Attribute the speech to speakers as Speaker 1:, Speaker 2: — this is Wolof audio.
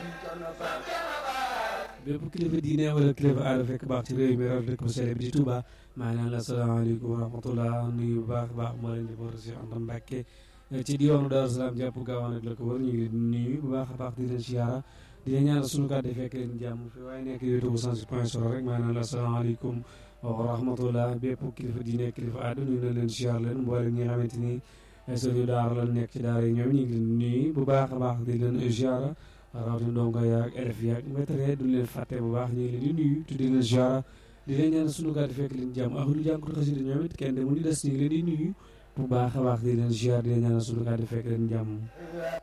Speaker 1: bépp kilifa diine wala kilifa aada fekk baax ci réew mi raw dëkk bu sell bi di Touba maanaam la salaamaaleykum wa rahmatullah nuyu bu baax baax moo leen di boor si Anta Mbàkke ci diwaanu Daaru Salaam jàpp gaawaan ak la ko wër ñu ngi nuyu bu baax a baax di leen siyaara di leen ñaanal sunu kàddu fekk leen jàmm fi waaye nekk youtube bu cent point solo rek maanaam la salaamaaleykum wa rahmatullah bépp kilifa diine kilifa aada nuyu na leen siyaar leen mboolem ñi nga xamante ni sëñu daara la nekk ci daara yi ñoom ñu ngi leen nuyu bu baax a baax di leen siyaara rawatina ndongo yaag élèves yaag maître du leen fàtte bu baax ñu ngi leen di nuyu te di leen siyaara di leen ñaan sunu kàddu fekk leen jàmm ahlu jànkatu xasida ñoom it kenn demul di des ñu ngi leen di nuyu bu baax a baax di leen siyaar di leen ñaan sunu kàddu fekk leen jàmm